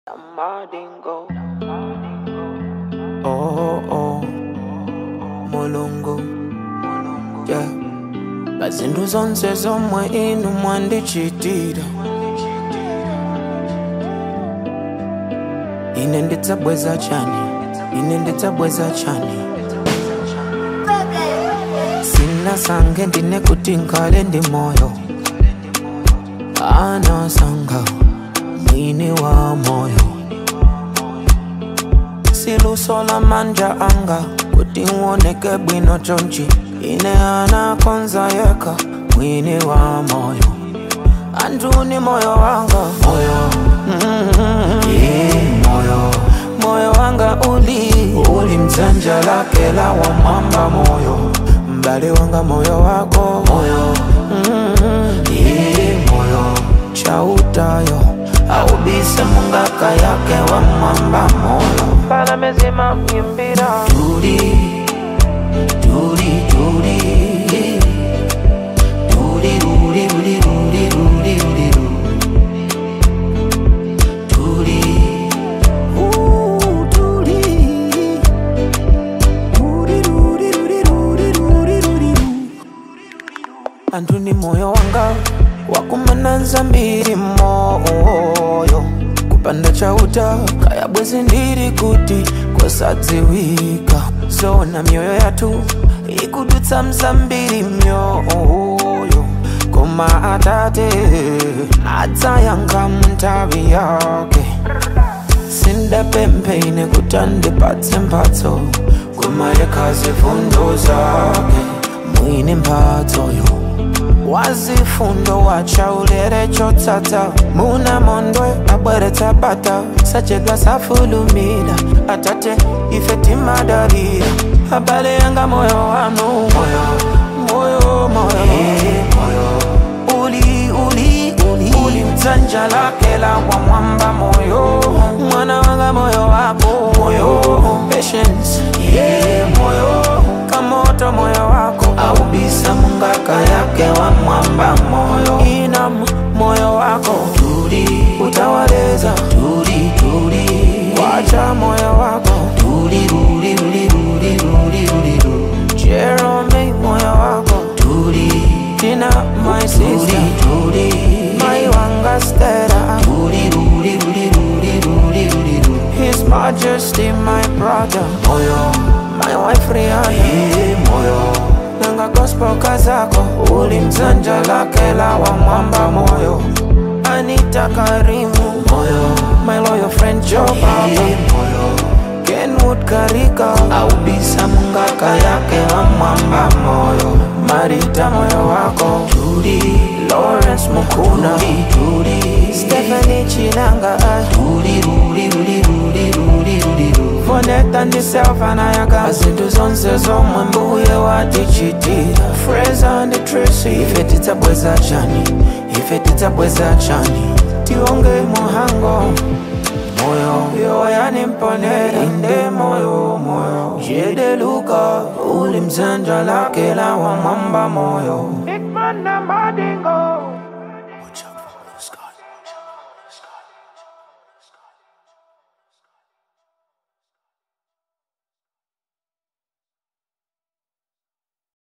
Madingo. Oh, oh, mulungu yeah. bazindu zonse zomwe inu mwandichitira ine ndidzabweza chani ine ndidzabweza chani sinasange ndine kuti nkhale ndi moyo anasanga mwini wa moyo siluso la manja anga kuti uoneke bwino chonchi ine anakonza yeka mwini wa moyo antuni moyo wanga moyo mm-hmm. yeah, moyo moyo wanga uli uli mdzanja lake la wamwamba moyo mbali wanga moyo wako moyo mm-hmm. yeah, moyo chautayo aubise mungaka yake wa mwamba moyo Para mezima myimbira. Turi, turi, turi. Turi, ruri, ruri, ruri, ruri, ruri, ru. Turi. Ooh, turi. Ruri, ruri, ruri, ruri, ruri, ruri, ru. Antu ni moyo wanga wakumananza mbiri moyo kupanda chauta kaya bwezi ndiri kuti kosadziwika zona mioyo yatu ikudutsa mzambiri myoyo koma atate adzayanga muntavi yake sindapempheine kuti andipatse mphatso koma yekhazi fundo zake mwini mphatsoyo wazifundo wachaulere chotsatsa muna mondwe abweretsa bata sachedwa safulumira atate ife timadalira abale yanga moyo wanu moyo moyo moyo uli uli uli uli mdzanja lake la wa mwamba moyo mwana wanga moyo wako moyo patience yeah moyo kamoto moyo wako aubisa mungaka yake wa mwamba moyo inam moyo wako turi utawaleza turi turi wacha moyo wako turi ruri ruri ruri ruri ruri ru Jerome moyo wako turi Tina my sister turi my wanga stera turi ruri ruri ruri ruri ruri ru His Majesty my brother moyo my wife Rihanna yeah, moyo nanga gospel kazako uli mzanja lake la wa mwamba moyo Anita Karimu moyo my loyal friend Joe Baba yeah, moyo Kenwood Karika aubisa mungaka yake wa mwamba moyo Marita moyo wako Judy Lawrence Mukuna Judy Stephanie Chinanga Judy Rudi Rudi Rudi Rudi Rudi Voneta ndiselfa nayaka zintu zonse zomwe mbuye watichitira Fraser and Tracy ife tidzabweza chani ife tidzabweza chani tionge muhango moyo yo yanimponera inde moyo moyo jedeluka uli mzanja lake la wa mwamba moyo Big man na Madingo.